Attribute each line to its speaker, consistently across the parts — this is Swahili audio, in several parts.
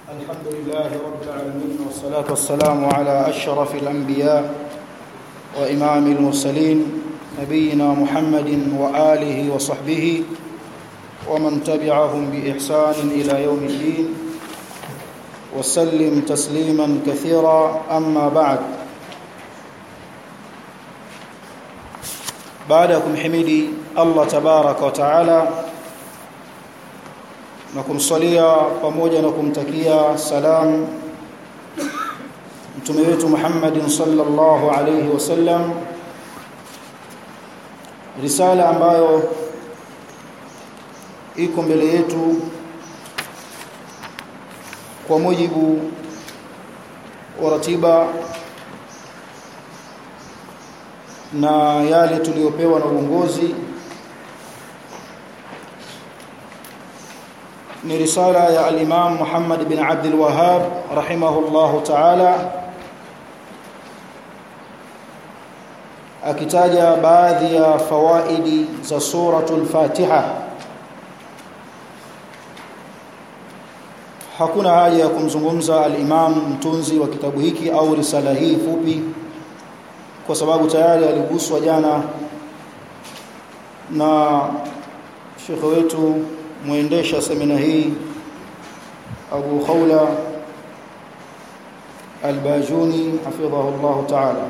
Speaker 1: الحمد لله رب العالمين والصلاة والسلام على أشرف الأنبياء وإمام المرسلين نبينا محمد وآله وصحبه ومن تبعهم بإحسان إلى يوم الدين وسلم تسليما كثيرا أما بعد بعدكم حميدي الله تبارك وتعالى na kumsalia pamoja na kumtakia salam mtume wetu Muhammadin sallallahu alayhi wasallam risala ambayo iko mbele yetu kwa mujibu wa ratiba na yale tuliyopewa na uongozi ni risala ya al-Imam Muhammad bin Abdul Wahhab rahimahullahu ta'ala akitaja baadhi ya fawaidi za suratul Fatiha hakuna haja ya kumzungumza al-Imam mtunzi wa kitabu hiki au risala hii fupi kwa sababu tayari aliguswa jana na shekhe wetu muendesha semina hii Abu Khawla Al-Bajuni hafidhahu Allah Ta'ala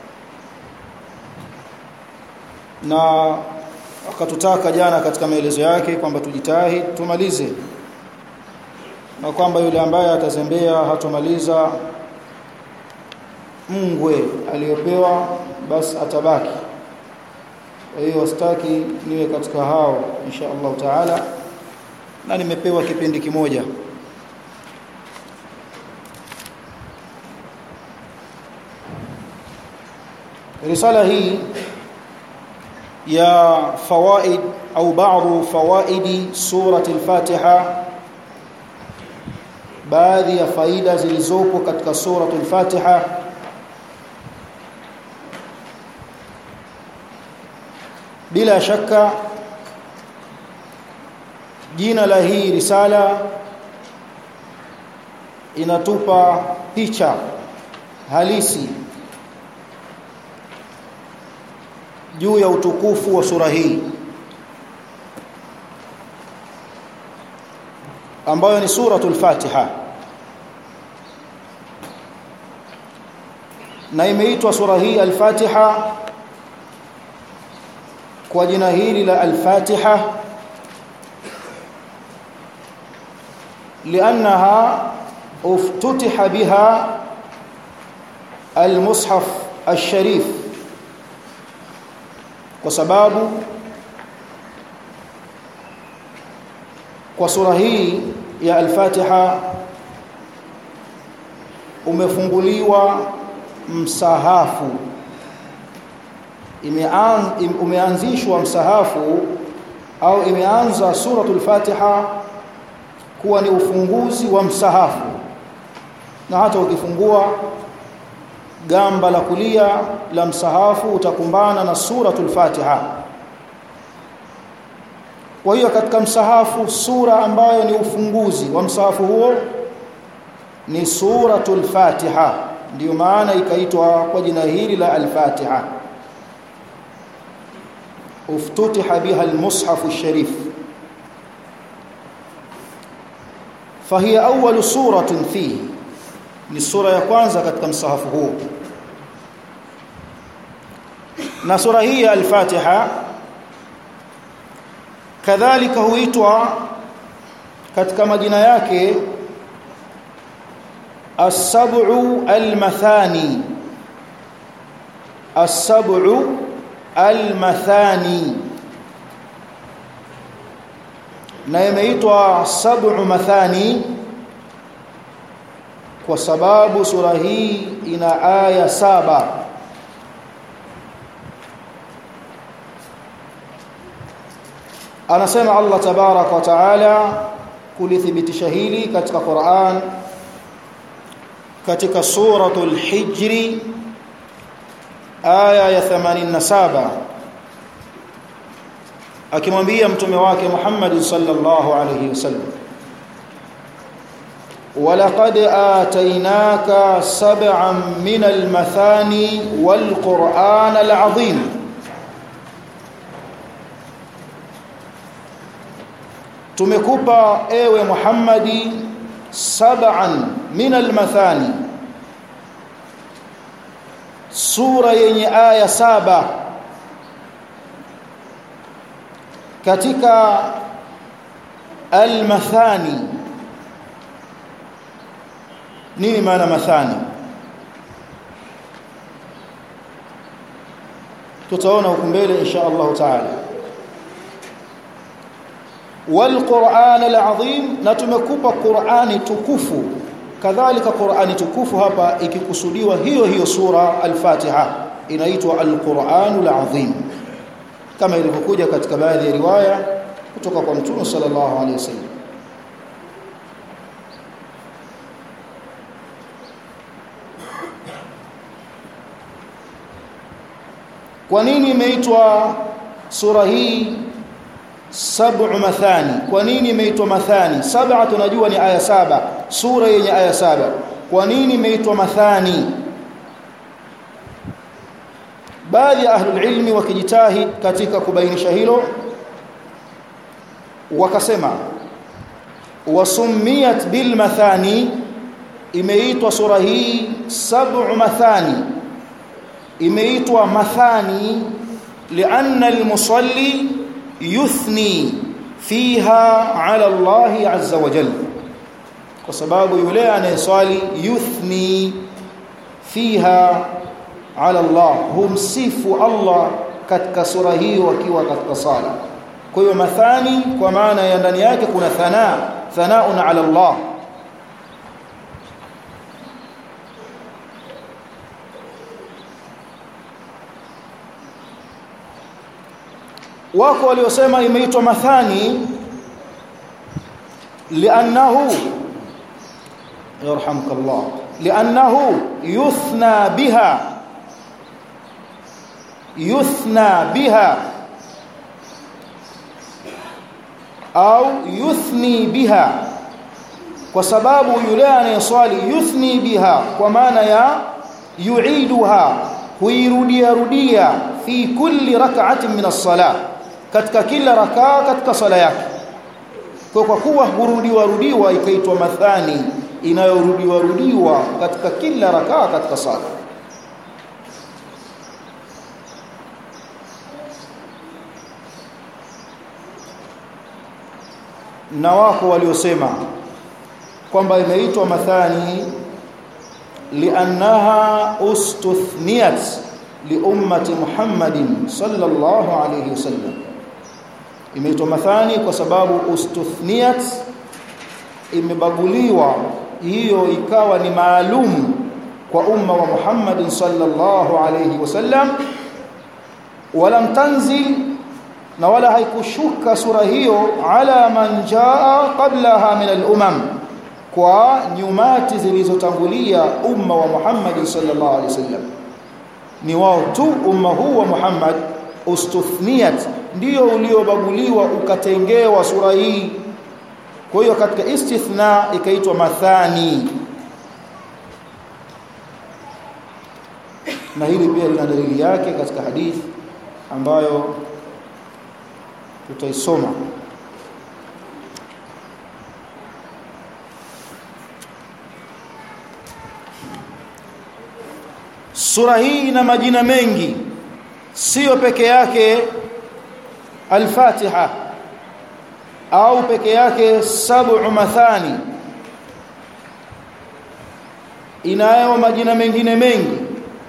Speaker 1: na akatutaka jana katika maelezo yake kwamba tujitahi tumalize na kwamba yule ambaye atazembea hatomaliza mngwe aliyopewa basi atabaki kwa hiyo wastaki niwe katika hao insha Allah Ta'ala na nimepewa kipindi kimoja risala hii ya fawaid au baadhi fawaidi surati al-Fatiha baadhi ya faida zilizopo katika surati al-Fatiha bila shaka jina la hii risala inatupa picha halisi juu ya utukufu wa sura hii ambayo ni suratul Fatiha na imeitwa sura hii al-Fatiha kwa jina hili la al-Fatiha لانها افتتح بها المصحف الشريف وسبب kwa sura hii ya al-Fatiha umefunguliwa msahafu umeanzishwa msahafu au imeanza suratul Fatiha kuwa ni ufunguzi wa msahafu na hata ukifungua gamba la kulia la msahafu utakumbana na suratul Fatiha kwa hiyo katika msahafu sura ambayo ni ufunguzi wa msahafu huo ni suratul Fatiha ndiyo maana ikaitwa kwa jina hili la al-Fatiha uftutiha biha al-mushaf al-sharif فهي أول سورة فيه ni sura ya kwanza katika msahafu huu na sura hii ya al-Fatiha kadhalika huitwa katika majina yake as-sab'u al-mathani as-sab'u al-mathani na imeitwa sab'u mathani kwa sababu sura hii ina aya saba anasema Allah tabarak wa taala kulithibitisha hili katika Qur'an katika suratul hijri aya ya 87 akimwambia mtume wake Muhammad sallallahu alayhi wasallam ولقد آتيناك سبعا من المثاني والقرآن العظيم tumekupa ewe Muhammadi sab'an min almathani sura yenye aya saba katika almathani nini maana mathani tutaona huko mbele insha Allah taala والقرآن العظيم na tumekupa Qur'ani tukufu kadhalika Qur'ani tukufu hapa ikikusudiwa hiyo hiyo sura al-Fatiha inaitwa al-Qur'anul Azim kama ilivyokuja katika baadhi ya riwaya kutoka kwa Mtume sallallahu alaihi wasallam kwa nini imeitwa sura hii sab'u mathani kwa nini imeitwa mathani saba tunajua ni aya saba sura yenye aya saba kwa nini imeitwa mathani baadhi ya ahlul ilmi wakijitahid katika kubainisha hilo wakasema wasumiyat bil mathani imeitwa sura hii sab'u mathani imeitwa mathani lianna al-musalli yuthni fiha ala Allah azza wa jalla kwa sababu yule anayeswali yuthni fiha ala Allah humsifu Allah katika sura hiyo akiwa katika sala kwa hiyo mathani kwa maana ya ndani yake kuna thana thanaun ala Allah wako waliosema imeitwa mathani li'annahu yarhamukallah li'annahu yuthna biha yuthna biha au yuthni biha kwa sababu yule anayeswali yuthni biha kwa maana ya yuiduha huirudia rudia fi kulli rak'atin min as-salah katika kila rakaa katika sala yake kwa kwa kuwa hurudiwa rudiwa ikaitwa mathani inayorudiwa rudiwa katika kila rakaa katika sala na wako waliosema kwamba imeitwa mathani liannaha ustuthniyat liummati Muhammadin sallallahu alayhi wasallam imeitwa mathani kwa sababu ustuthniyat imebaguliwa hiyo ikawa ni maalum kwa umma wa Muhammadin sallallahu alayhi wasallam walam tanzil na wala haikushuka sura hiyo ala man jaa qablaha min al-umam kwa nyumati zilizotangulia umma wa Muhammad sallallahu alaihi wasallam ni wao tu umma huu wa Muhammad ustuthniyat ndio uliobaguliwa ukatengewa sura hii kwa hiyo katika istithna ikaitwa mathani na hili pia lina dalili yake katika hadithi ambayo tutaisoma sura hii ina majina mengi sio peke yake al-Fatiha au peke yake sab'u mathani inayo majina mengine mengi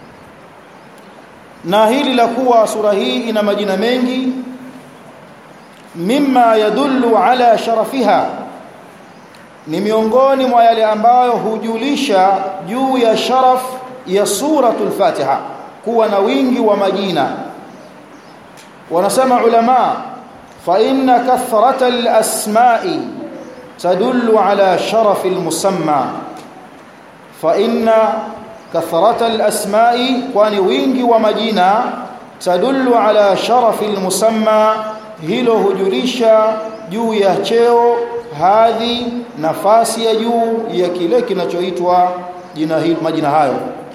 Speaker 1: na hili la kuwa sura hii ina majina mengi mimma yadullu ala sharafiha ni miongoni mwa yale ambayo hujulisha juu ya sharaf ya suratul Fatiha kuwa na wingi wa majina wanasema ulama fa inna kathratal asma'i tadullu ala sharafil musamma fa inna kathratal asma'i kwani wingi wa majina tadullu ala sharafil musamma hilo hujulisha juu ya cheo hadhi nafasi ya juu ya kile kinachoitwa jina hili majina hayo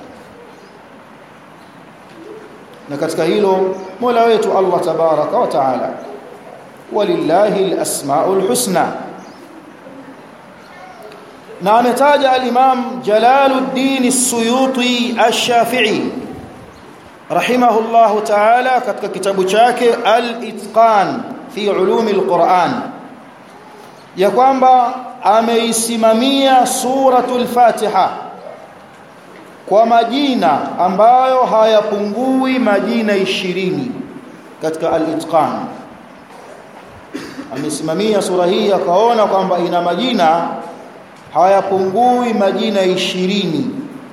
Speaker 1: na katika hilo Mola wetu Allah tabaraka wa taala walillahi alasmaul husna na ametaja al-Imam Jalaluddin As-Suyuti Ash-Shafi'i rahimahullahu ta'ala katika kitabu chake Al-Itqan fi ulumi al-Quran ya kwamba ameisimamia suratul Fatiha kwa majina ambayo hayapungui majina ishirini katika al-Itqan amesimamia sura hii akaona kwamba ina majina hayapungui majina ishirini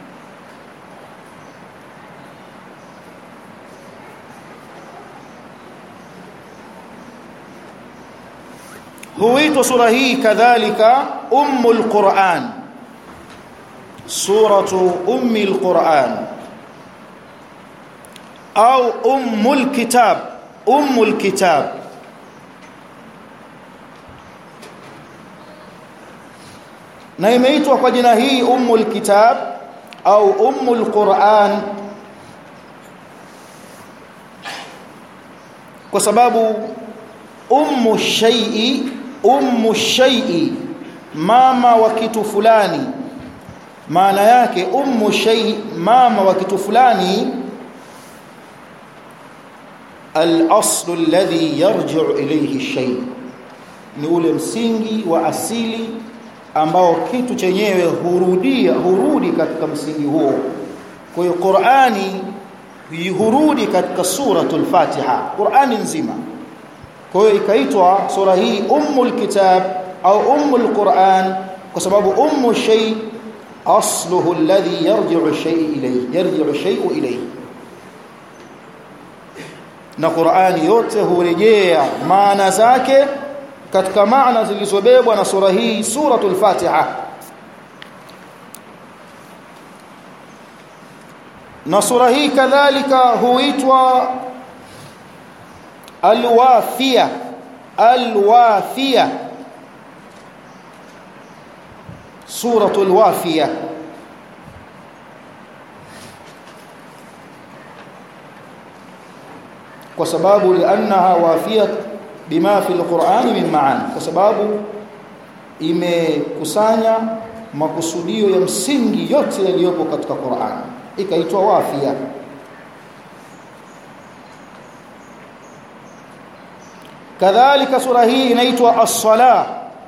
Speaker 1: huitwa sura hii kadhalika ummul Qur'an suratu ummil Qur'an au ummul kitab ummul kitab na imeitwa kwa jina hii ummul kitab au ummul Qur'an kwa sababu ummu shay'i ummu shay'i mama wa kitu fulani maana yake ummu shay mama wa kitu fulani al-aslu alladhi yarji'u ilayhi shay ni ule msingi wa asili ambao kitu chenyewe hurudia hurudi katika msingi huo kwa hiyo Qur'ani hurudi katika suratul Fatiha Qur'ani nzima kwa hiyo ikaitwa sura hii ummul kitab au ummul Qur'an kwa sababu ummu shay asluhu alladhi yarji'u shay ilayhi yarji'u shay'u ilayhi na Qur'ani yote hurejea maana zake katika maana zilizobebwa na sura hii suratul Fatiha na sura hii kadhalika huitwa alwafia alwafia suratul wafia kwa sababu liannaha wafiyat bima fi alquran min ma'an kwa sababu imekusanya makusudio ya msingi yote yaliyopo katika Qur'an ikaitwa wafia kadhalika sura hii inaitwa as-salah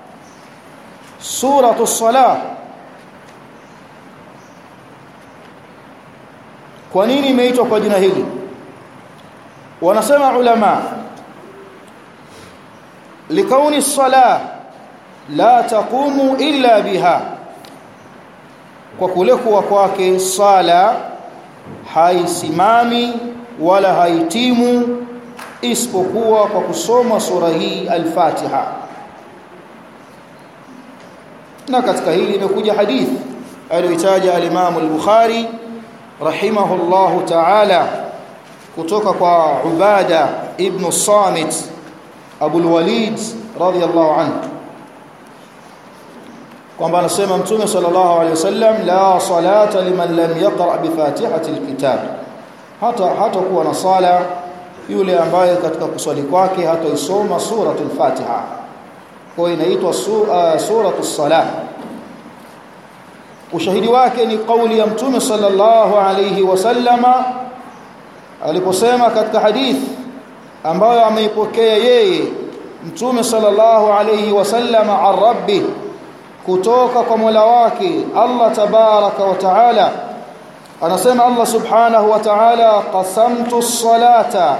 Speaker 1: suratu as-salah kwa nini imeitwa kwa jina hili wanasema ulama likauni as-salah la taqumu illa biha kwa kule kuwa kwake sala haisimami wala haitimu isipokuwa kwa kusoma sura hii al-Fatiha na katika hili imekuja hadithi aliyotaja al-Imam al-Bukhari rahimahullahu ta'ala kutoka kwa Ubada ibn Samit Abu al-Walid radiyallahu anhu kwamba anasema mtume sallallahu alayhi wasallam la salata liman lam yaqra bi fatihati al-kitab hata hata kuwa na sala yule ambaye katika kuswali kwake hataisoma suratul Fatiha kwa inaitwa su, uh, suratus salah ushahidi wake ni kauli ya mtume sallallahu alayhi wasallama aliposema katika hadithi ambayo ameipokea yeye mtume sallallahu alayhi wasallama an rabbi kutoka kwa Mola wake Allah tabaraka wa taala anasema Allah subhanahu wa ta'ala qasamtu as-salata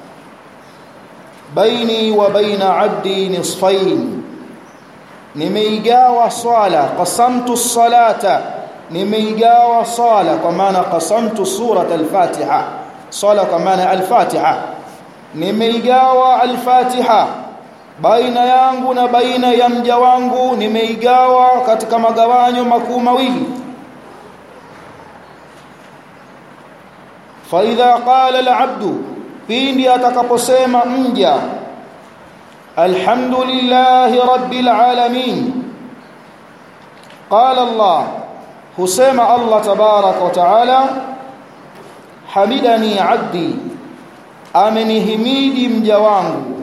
Speaker 1: baini wa baina 'abdi nisfayn nimeigawa swala qasamtu as-salata nimeigawa swala kwa maana qasamtu surat al-fatiha swala kwa maana al-fatiha nimeigawa al-fatiha baina yangu na baina ya mja wangu nimeigawa katika magawanyo makuu mawili fa idha qala al-abdu pindi atakaposema mja الحمد لله رب العالمين قال الله حسين الله تبارك وتعالى حمدني عبدي amenihimidi mja wangu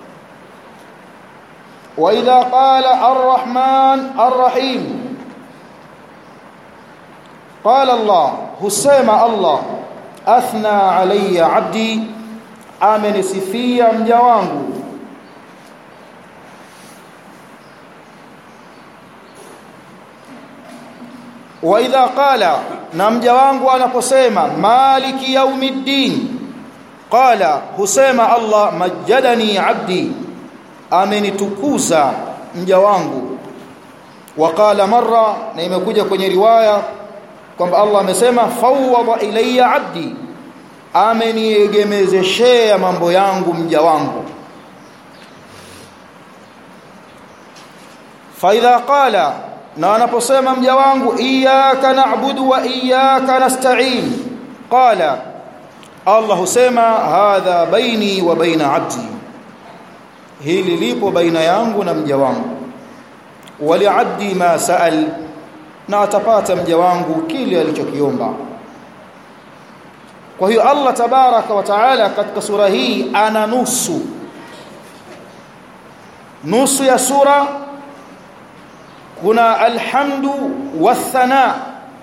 Speaker 1: wa idha qala arrahman arrahim qala allah husema allah athna alayya abdi amenisifia mja wangu wa idha qala na mja wangu anaposema maliki yaumiddin qala husema Allah majadani abdi amenitukuza mja wangu waqala marra na imekuja kwenye riwaya kwamba Allah amesema fawwada ilayya abdi ameniegemezeshea mambo yangu mja wangu fa idha qala na anaposema mja wangu iyyaka na'budu wa iyyaka nasta'in qala Allah husema hadha baini wa baina abdi hili lipo baina yangu na mja wangu wali abdi ma saal na atapata mja wangu kile alichokiomba kwa hiyo Allah tabaraka wa taala katika sura hii ana nusu nusu ya sura kuna alhamdu wathana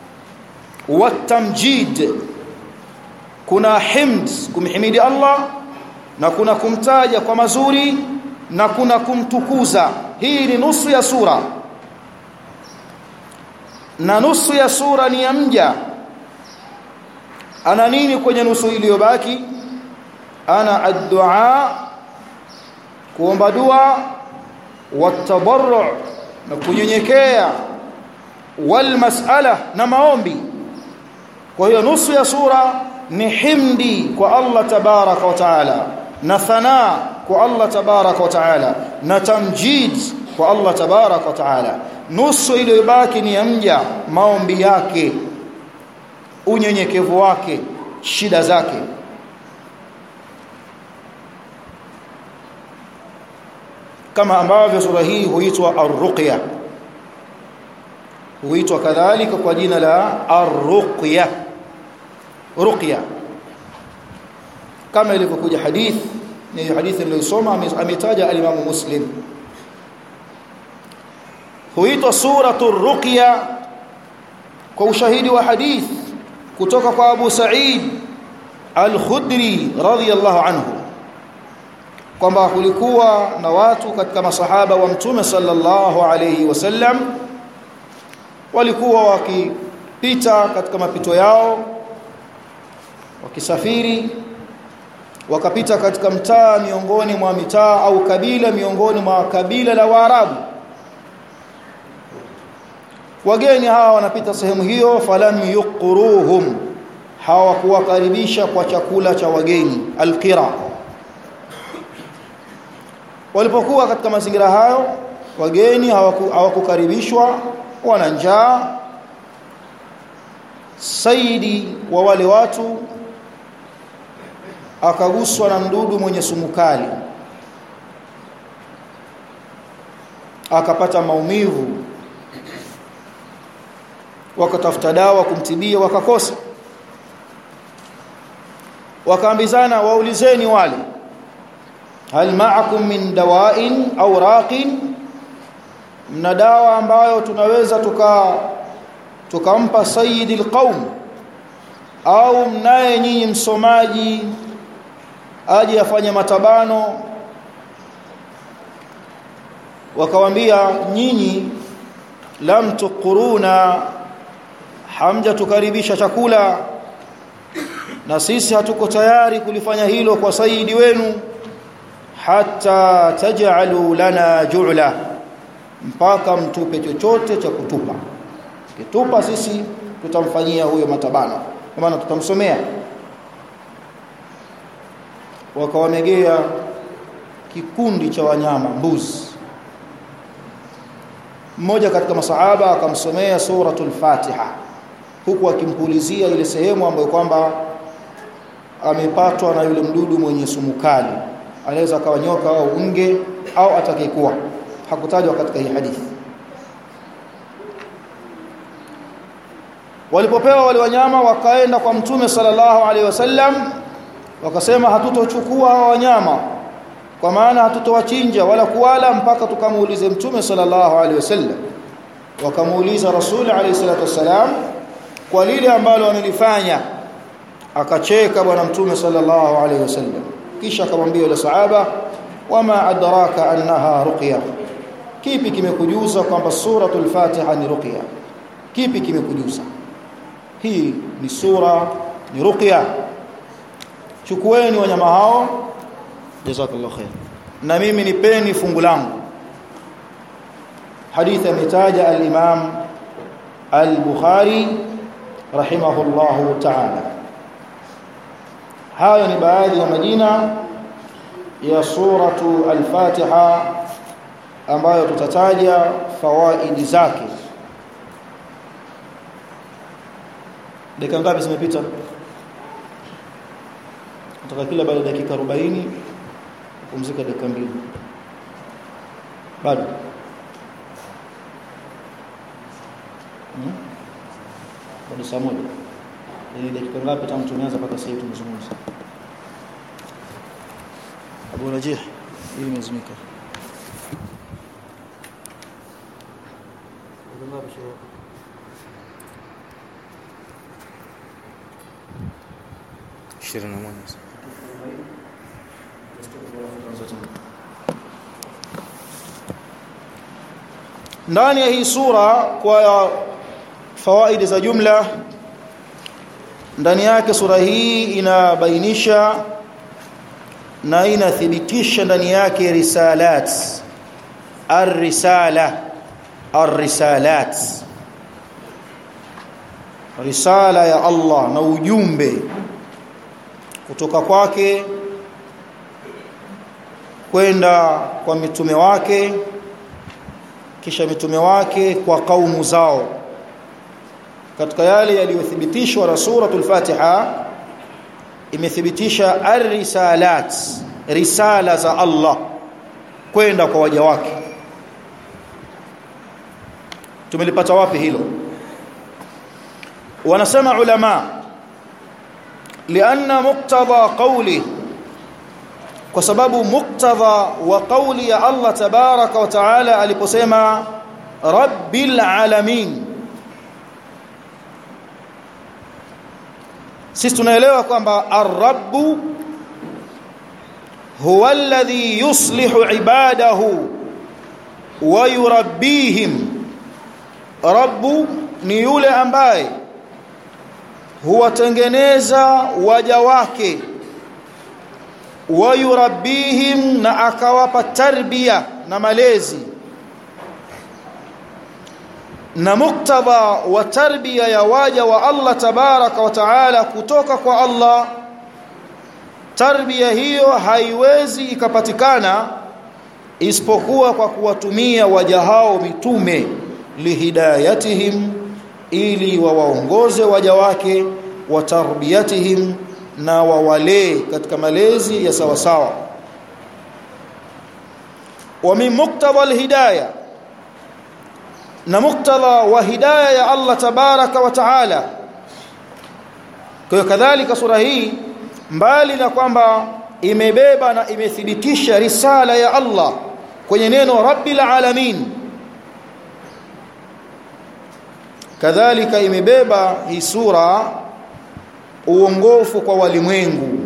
Speaker 1: watamjid kuna himd kumhimidi Allah na kuna kumtaja kwa mazuri na kuna kumtukuza hii ni nusu ya sura na nusu ya sura ni ya mja ana nini kwenye nusu iliyobaki ana addu'a kuomba dua watadarru na kunyenyekea wal mas'ala na maombi kwa hiyo nusu ya sura ni himdi kwa Allah tabaraka wa taala na thana kwa Allah tabaraka wa taala na tamjid kwa Allah tabaraka wa taala nusu iliyobaki ni ya mja maombi yake unyenyekevu wake shida zake kama ambavyo sura hii huitwa ar-ruqya huitwa kadhalika kwa jina la ar-ruqya ruqya kama ilivyokuja hadith ni hadithi niliyosoma ametaja al-Imam Muslim huitwa suratu ruqya kwa ushahidi wa hadith kutoka kwa Abu Sa'id al-Khudri radhiyallahu anhu kwamba kulikuwa na watu katika masahaba wa mtume sallallahu alayhi wasallam walikuwa wakipita katika mapito yao wakisafiri wakapita katika mtaa miongoni mwa mitaa au kabila miongoni mwa kabila la Waarabu wageni hawa wanapita sehemu hiyo falam yuqruhum hawakuwakaribisha kwa chakula cha wageni alqira walipokuwa katika mazingira hayo wageni hawakukaribishwa wana njaa saidi wa wale watu akaguswa na mdudu mwenye sumu kali akapata maumivu wakatafuta dawa kumtibia wakakosa wakaambizana waulizeni wale hal ma'akum min dawa'in au raqin mna dawa ambayo tunaweza tuka tukampa sayyidil qaum au mnaye nyinyi msomaji aje afanye matabano wakawambia nyinyi lam tuquruna hamja tukaribisha chakula na sisi hatuko tayari kulifanya hilo kwa saidi wenu hata taj'alu lana ju'la mpaka mtupe chochote cha kutupa kitupa sisi tutamfanyia huyo matabano kwa maana tutamsomea wakawamegea kikundi cha wanyama mbuzi mmoja katika masahaba akamsomea suratul Fatiha huku akimpulizia ile sehemu ambayo kwamba amepatwa na yule mdudu mwenye sumu kali anaweza akawa nyoka au nge au atakayekuwa hakutajwa katika hii hadithi walipopewa wale wanyama wakaenda kwa mtume sallallahu alaihi wasallam wakasema hatutochukua hawa wanyama kwa maana hatutowachinja wala kuwala mpaka tukamuulize mtume sallallahu alaihi wasallam wakamuuliza rasul alaihi salatu wasalam kwa lile ambalo wamelifanya akacheka bwana mtume sallallahu alaihi wasallam kisha akamwambia yule sahaba wama adraka annaha ruqya kipi kimekujuza kwamba suratul fatiha ni ruqya kipi kimekujuza hii ni sura ni ruqya chukueni wanyama hao jazakallahu khair na mimi nipeni fungu langu hadithi ametaja al-imam al-bukhari rahimahullahu ta'ala hayo ni baadhi ya majina ya suratu al-fatiha ambayo tutataja fawaidi zake dakika ngapi zimepita kutoka kila baada ya dakika 40 kupumzika dakika mbili bado hmm? bado saa moja ni dakika ngapi tangu tumeanza mpaka sasa tumezungumza Abu Najih ili imezimika
Speaker 2: ishirini na moja
Speaker 1: ndani ya hii sura kwa fawaidi za jumla ndani yake sura hii inabainisha na inathibitisha ndani yake risalat ar-risala ar-risalat risala ya Allah na ujumbe kutoka kwake kwenda kwa mitume wake kisha mitume wake kwa kaumu zao katika yale yaliyothibitishwa na suratul Fatiha imethibitisha ar-risalat risala za Allah kwenda kwa waja wake tumelipata wapi hilo wanasema ulama lianna muqtada qawli kwa sababu muqtada wa qawli ya Allah tabaraka wa taala aliposema rabbil alamin sisi tunaelewa kwamba ar-rabbu huwa alladhi yuslihu ibadahu wa yurabbihim rabbu ni yule ambaye huwatengeneza waja wake wa yurabbihim na akawapa tarbia na malezi na muktadha wa tarbia ya waja wa Allah tabaraka wa taala kutoka kwa Allah tarbia hiyo haiwezi ikapatikana isipokuwa kwa kuwatumia waja hao mitume lihidayatihim ili wawaongoze waja wake wa tarbiyatihim na wawalee katika malezi ya sawa sawa wa min muktadha alhidayah na muktadha wa hidayah ya Allah tabaraka wa taala kwa hiyo kadhalika sura hii mbali na kwamba imebeba na imethibitisha risala ya Allah kwenye neno rabbil alamin kadhalika imebeba hii sura uongofu kwa walimwengu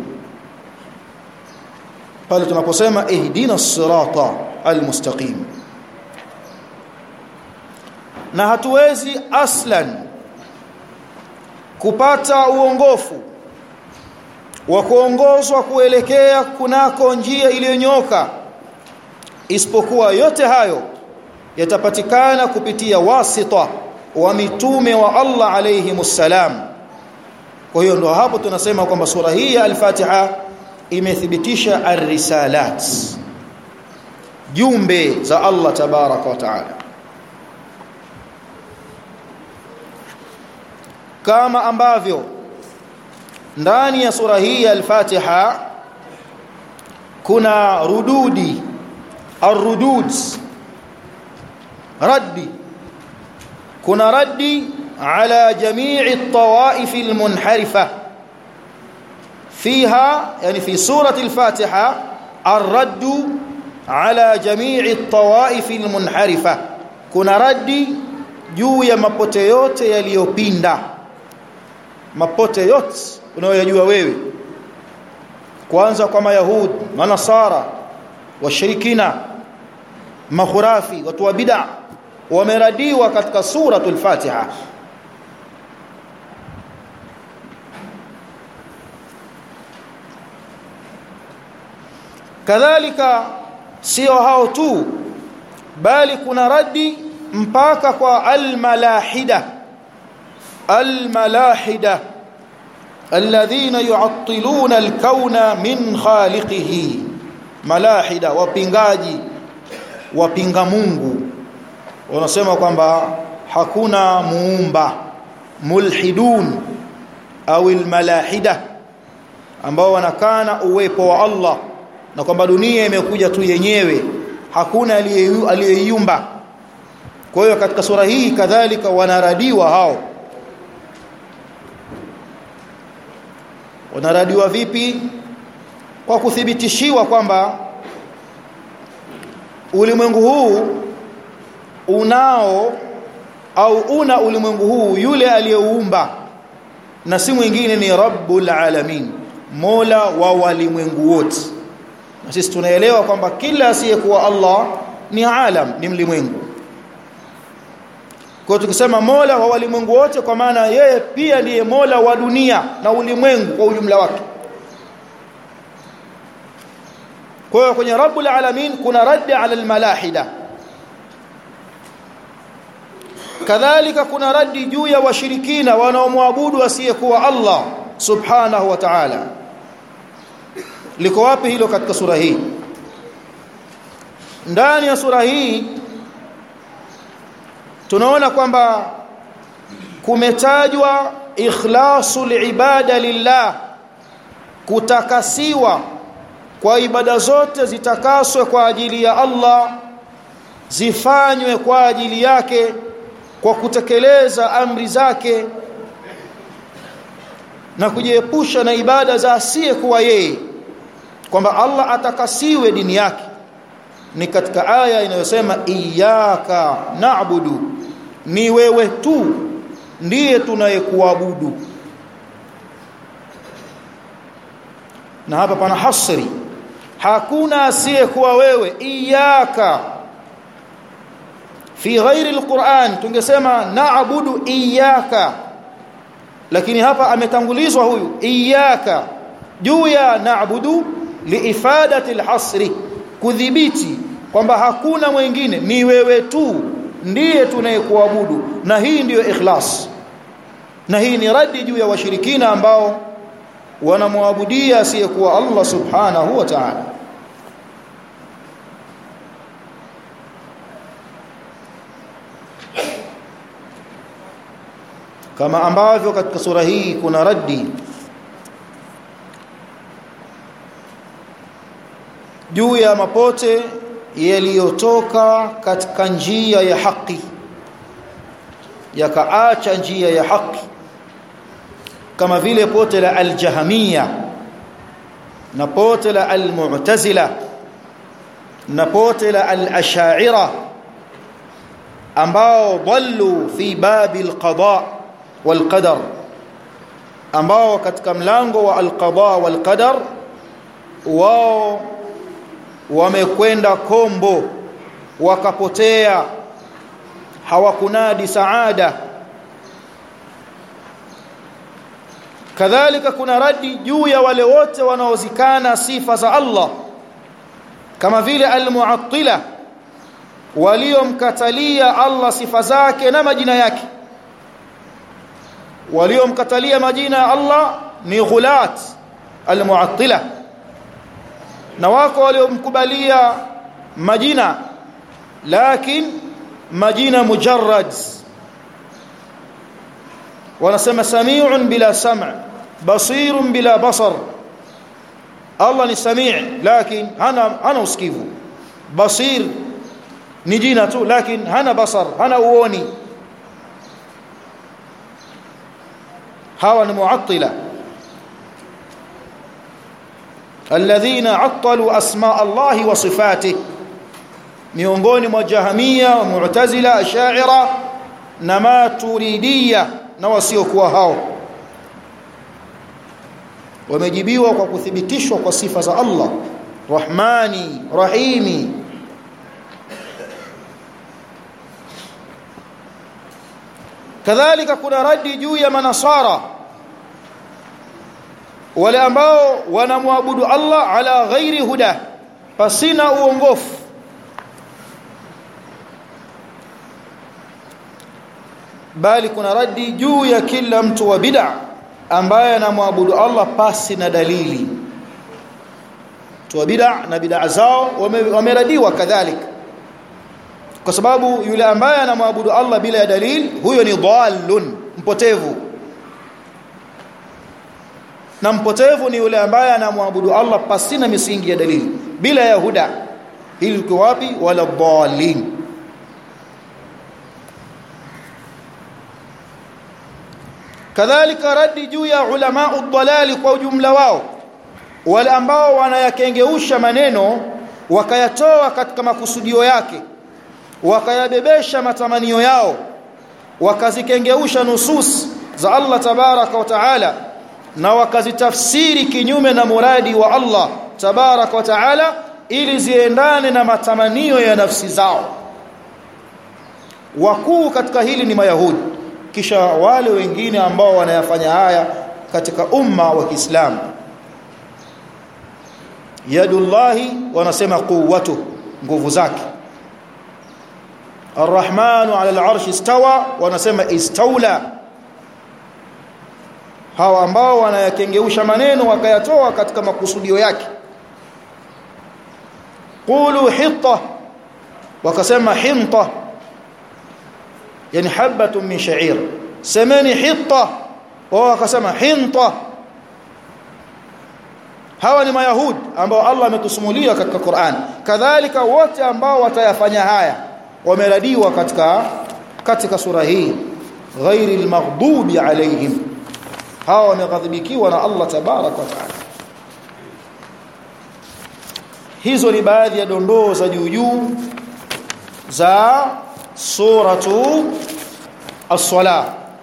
Speaker 1: pale tunaposema ihdina sirata almustaqim na hatuwezi aslan kupata uongofu wa kuongozwa kuelekea kunako njia iliyonyoka isipokuwa yote hayo yatapatikana kupitia wasita wa mitume wa Allah alayhimussalam kwa hiyo ndo hapo tunasema kwamba sura hii ya al-Fatiha imethibitisha ar-risalat jumbe za Allah tabaraka wa taala kama ambavyo ndani ya sura hii ya al-Fatiha kuna rududi arrudud raddi kuna raddi ala jamii at-tawaif al-munharifa fiha yani fi surati al-fatiha ar-radd ala jamii at-tawaif al-munharifa kuna raddi juu ya mapote yote yaliyopinda mapote yote unayojua wewe kwanza kwa mayahud manasara washirikina makhurafi watu wa bid'a wameradiwa katika suratul fatiha kadhalika sio hao tu bali kuna radi mpaka kwa almalahida almalahida alladhina yu'attiluna alkauna min khaliqihi malahida wapingaji wapinga Mungu wanasema kwamba hakuna muumba mulhidun au almalahida ambao wanakana uwepo wa Allah na kwamba dunia imekuja tu yenyewe hakuna aliyeiumba kwa hiyo katika sura hii kadhalika wanaradiwa hao wanaradiwa vipi kwa kuthibitishiwa kwamba ulimwengu huu unao au una ulimwengu huu yule aliyeuumba na si mwingine ni rabbul alamin mola wa walimwengu wote na sisi tunaelewa kwamba kila asiyekuwa Allah ni alam ni mlimwengu kwa tukisema mola wa walimwengu wote kwa maana yeye pia ndiye mola wa dunia na ulimwengu kwa ujumla wake kwa hiyo kwenye rabbul alamin kuna raddi ala almalahida kadhalika kuna raddi juu ya washirikina wanaomwabudu asiyekuwa Allah subhanahu wa ta'ala liko wapi hilo katika sura hii ndani ya sura hii tunaona kwamba kumetajwa ikhlasul ibada lillah kutakasiwa kwa ibada zote zitakaswe kwa ajili ya Allah zifanywe kwa ajili yake kwa kutekeleza amri zake na kujiepusha na ibada za asiye kuwa yeye kwamba Allah atakasiwe dini yake ni katika aya inayosema iyyaka na'budu ni wewe tu ndiye tunayekuabudu na hapa pana hasri hakuna asiyekuwa wewe iyyaka fi ghairi alquran tungesema na'budu iyyaka lakini hapa ametangulizwa huyu iyyaka juu ya na'budu liifadati alhasri kudhibiti kwamba hakuna mwingine ni wewe tu ndiye tunayekuabudu na hii ndiyo ikhlas na hii ni radi juu ya washirikina ambao wanamwabudia asiyekuwa Allah subhanahu wa ta'ala kama ambavyo katika sura hii kuna raddi juu ya mapote yaliyotoka katika njia ya haki yakaacha njia ya haki kama vile pote la al-jahmiya na pote la al-mu'tazila na pote la al-ash'ira ambao dallu fi babi al-qada wal-qadar ambao katika mlango wa al-qada wal-qadar wao wamekwenda kombo wakapotea hawakunadi saada kadhalika kuna radi juu ya wale wote wanaozikana sifa za Allah kama vile almuattila waliomkatalia Allah sifa zake na majina yake waliomkatalia majina ya Allah ni ghulat almuattila na wako waliomkubalia majina lakin majina mujarrad wanasema sami'un bila sam' basirun bila basar Allah ni sami' lakin hana hana usikivu basir ni jina tu lakini hana basar hana uoni hawa ni muattila alladhina attalu asma Allah wa sifatihi miongoni mwa jahamia wa mu'tazila ash'ira na maturidia na wasiokuwa hao wamejibiwa kwa kuthibitishwa kwa sifa za Allah Rahmani Rahimi kadhalika kuna radi juu ya manasara wale ambao wanamwabudu Allah ala ghairi huda pasina uongofu bali kuna radi juu ya kila mtu wa bid'a ambaye anamwabudu Allah pasi na dalili tu bid'a na bid'a zao wameradiwa kadhalika kwa sababu yule ambaye anamwabudu Allah bila ya dalili huyo ni dhallun mpotevu na mpotevu ni yule ambaye anamwabudu Allah pasina misingi ya dalili bila ya huda hili liko wapi wala dhallin kadhalika radi juu ya ulama udhalali kwa ujumla wao wale ambao wanayakengeusha maneno wakayatoa katika makusudio yake wakayabebesha matamanio yao wakazikengeusha nusus za Allah tabaraka wa taala na wakazitafsiri kinyume na muradi wa Allah tabaraka wa taala ili ziendane na matamanio ya nafsi zao wakuu katika hili ni mayahudi kisha wale wengine ambao wanayafanya haya katika umma wa Kiislamu yadullahi wanasema quwwatu nguvu zake arrahmanu ala al'arshi istawa wanasema istawla hawa ambao wanayakengeusha maneno wakayatoa katika makusudio yake qulu hitta wakasema hinta yani habatun min sha'ir semeni hitta wao wakasema hinta hawa ni mayahudi ambao Allah ametusumulia katika Qur'an kadhalika wote ambao watayafanya haya wameradiwa katika katika sura hii ghairi almaghdubi alaihim hawa wameghadhibikiwa na Allah tabarak wa taala hizo ni baadhi ya dondoo za juu juu za suratu as-salah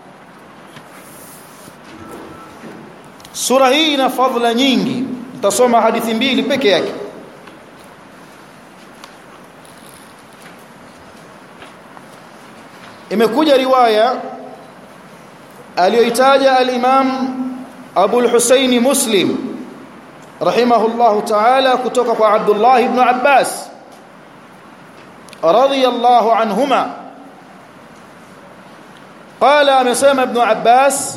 Speaker 1: sura hii ina fadhila nyingi nitasoma hadithi mbili peke yake imekuja riwaya aliyoitaja al-Imam Abu al-Husayn Muslim rahimahullahu ta'ala kutoka kwa Abdullah ibn Abbas radiyallahu anhuma قال امسما ابن عباس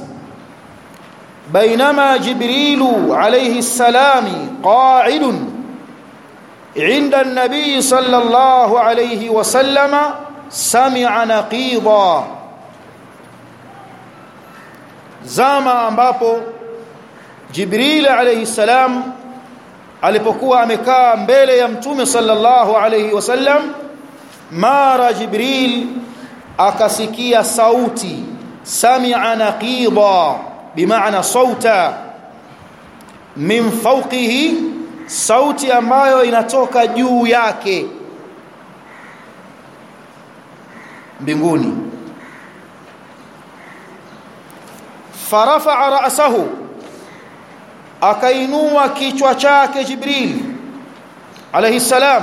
Speaker 1: بينما جبريل عليه السلام قاعد عند النبي صلى الله عليه وسلم سمع نقيضا zama ambapo Jibril alayhi salam alipokuwa amekaa mbele ya mtume sallallahu alayhi wasallam mara Jibril akasikia sauti sami'a naqida bimaana sauta min fawqihi sauti ambayo inatoka juu yake mbinguni farafa'a ra'sahu akainua kichwa chake Jibril alayhi salam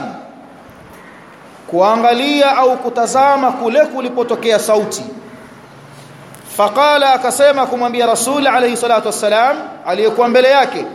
Speaker 1: kuangalia au kutazama kule kulipotokea sauti faqala akasema kumwambia rasul alayhi salatu wassalam aliyekuwa mbele yake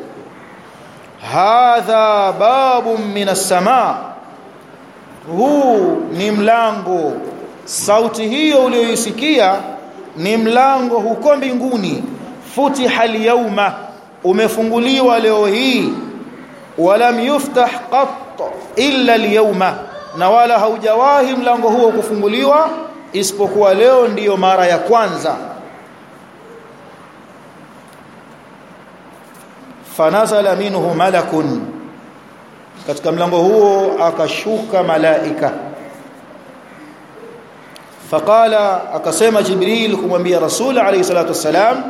Speaker 1: hadha babun minas samaa huu ni mlango sauti hiyo uliyoisikia ni mlango huko mbinguni futiha al-yawma umefunguliwa leo hii walam yuftah qat illa al-yawma na wala haujawahi mlango huo kufunguliwa isipokuwa leo ndiyo mara ya kwanza fanazala minhu malakun katika mlango huo akashuka malaika faqala akasema jibril kumwambia rasul alayhi salatu wassalam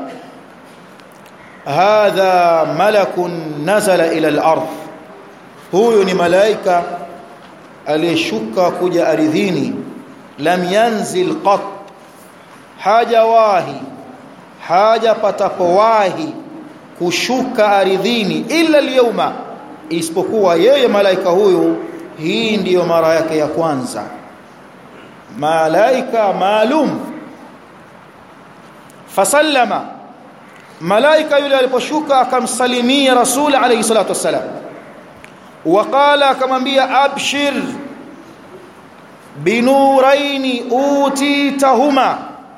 Speaker 1: hadha malakun nazala ila al-ardh huyu ni malaika aliyeshuka kuja ardhini lam yanzil qat hajawahi haja patapowahi kushuka ardhini illa al-yawma isipokuwa yeye malaika huyu hii ndiyo mara yake ya kwanza malaika maalum fasallama malaika yule aliposhuka akamsalimia rasul alayhi salatu wassalam waqala akamwambia abshir binuraini utitahuma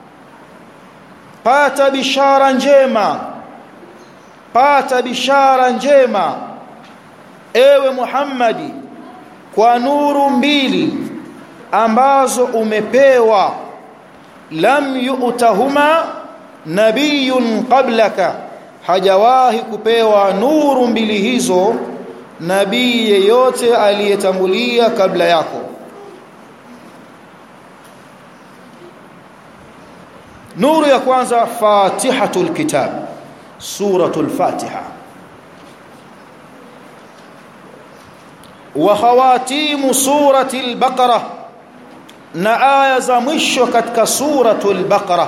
Speaker 1: pata bishara njema pata bishara njema ewe Muhammadi kwa nuru mbili ambazo umepewa lam yu'tahuma nabiyun qablaka hajawahi kupewa nuru mbili hizo nabii yeyote aliyetangulia kabla yako nuru ya kwanza fatihatul kitab suratul fatiha wa khawatimu suratil baqara na aya za mwisho katika suratul baqara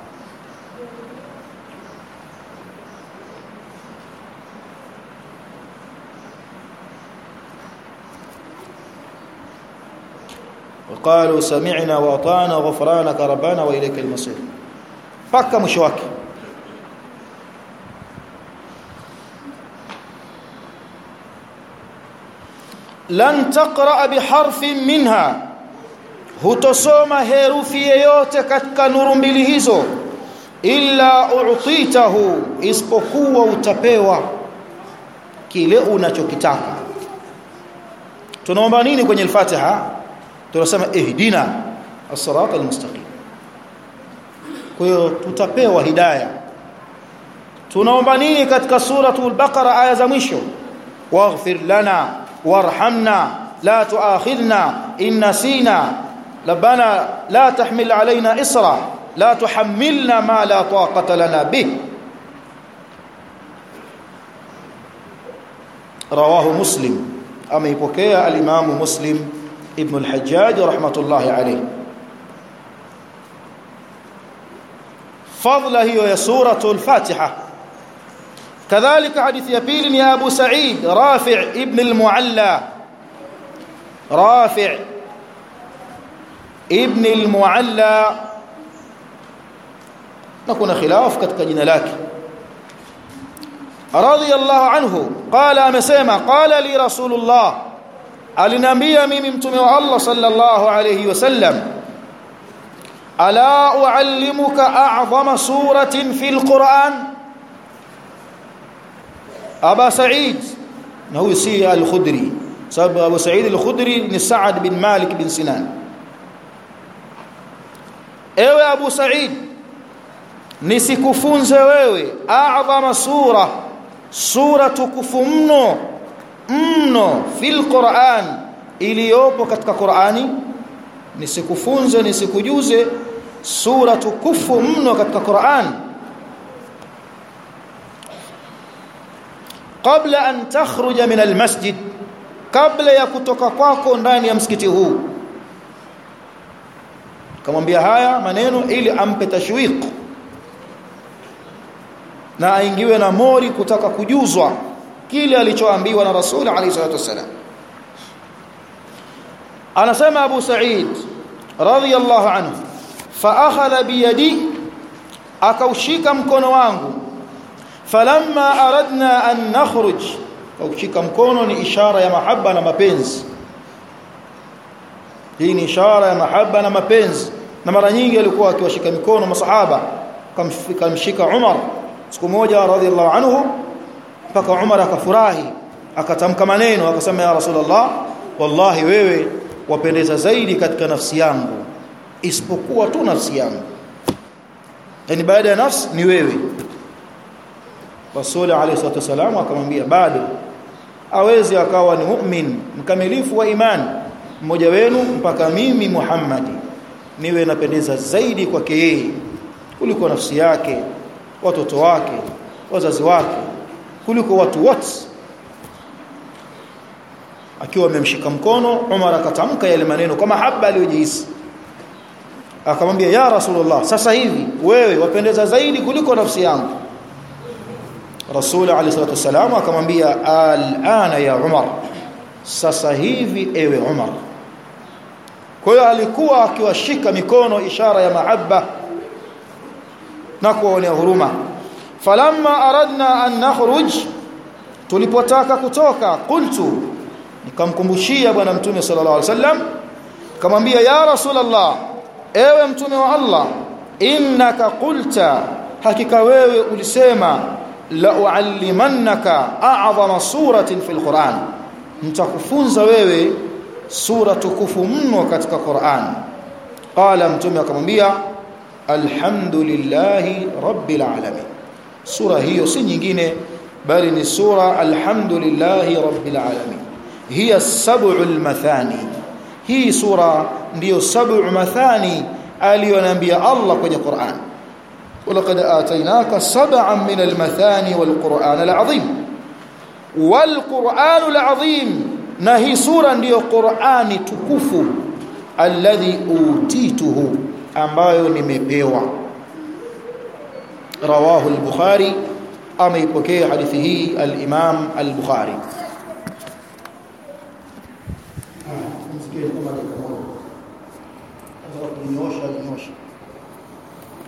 Speaker 1: وقالوا سمعنا واطعنا غفرانك ربنا واليك المصير paka mwisho wake lan taqra biharfin minha hutosoma herufi yoyote katika nuru mbili hizo illa u'titahu isipokuwa utapewa kile unachokitaka tunaomba nini kwenye al-Fatiha tunasema ihdina as-sirata al-mustaqim kwa hiyo tutapewa hidayah tunaomba nini katika suratul baqara aya za mwisho waghfir lana warhamna la tuakhidhna in nasina rabbana la tahmil alaina isra la tuhammilna ma la taqata lana bih rawahu muslim ameipokea al-imam muslim ibn al-hajjaj rahmatullahi alayhi fadla hiyo ya suratul fatiha كذلك حديث يبيل يا أبو سعيد رافع ابن المعلى رافع ابن المعلى نكون خلاف katika jina lake رضي الله عنه قال امسما قال لي رسول الله alinambia mimi mtume wa Allah sallallahu alayhi wasallam ala uallimuka a'zama suratin fil Qur'an Aba Sa'id na huyu si al-Khudri sababu Abu Sa'id al-Khudri ni Sa'ad bin Malik bin Sinan Ewe Abu Sa'id nisikufunze wewe a'zama sura sura tukufu mno mno fil Qur'an iliyopo katika Qur'ani nisikufunze nisikujuze sura tukufu mno katika Qur'an kabla an takhruja min almasjid kabla ya kutoka kwako ndani ya msikiti huu kamwambia haya maneno ili ampe tashwiq na aingiwe na mori kutaka kujuzwa kile alichoambiwa na rasul alayhi salatu wasalam anasema abu sa'id radiyallahu anhu fa akhadha bi yadi akaushika mkono wangu falamma aradna an nakhruj kushika mkono ni ishara ya mahaba na mapenzi hii ni ishara ya mahaba na mapenzi na mara nyingi alikuwa akiwashika mikono masahaba kamshika Umar siku moja radhiallahu anhu mpaka Umar akafurahi akatamka maneno akasema ya Rasulullah wallahi wewe wapendeza zaidi katika nafsi yangu isipokuwa tu nafsi yangu yani baada ya nafsi ni wewe Rasul alayhi salatu wasalam akamwambia bado awezi akawa ni mu'min mkamilifu wa imani mmoja wenu mpaka mimi Muhammadi niwe napendeza zaidi kwake yeye kuliko nafsi yake watoto wake wazazi wake kuliko watu wote akiwa amemshika mkono Umar akatamka yale maneno kwa mahaba aliyojihisi akamwambia ya rasulullah sasa hivi wewe wapendeza zaidi kuliko nafsi yangu rasul alayhi salatu wasalam akamwambia al'ana ya Umar sasa hivi ewe Umar kwa hiyo alikuwa akiwashika mikono ishara ya mahaba na kuwaonea huruma falamma aradna an nakhruj tulipotaka kutoka qultu nikamkumbushia bwana mtume sallallahu alaihi wasallam kamwambia ya rasulullah ewe mtume wa Allah innaka qulta hakika wewe ulisema la uallimannaka a'zama suratin fil Qur'an nitakufunza wewe sura tukufu mno katika Qur'an qala mtume akamwambia alhamdulillahi rabbil alamin sura hiyo si nyingine bali ni sura alhamdulillahi rabbil alamin hiya sab'ul mathani hii sura ndiyo sab'u mathani aliyoniambia Allah kwenye Qur'an ولقد آتيناك سبعا من المثاني والقرآن العظيم والقرآن العظيم نهي سورة ndiyo Qur'ani tukufu alladhi utituhu ambayo nimepewa rawahu al-Bukhari ameipokea hadithi hii al-Imam al-Bukhari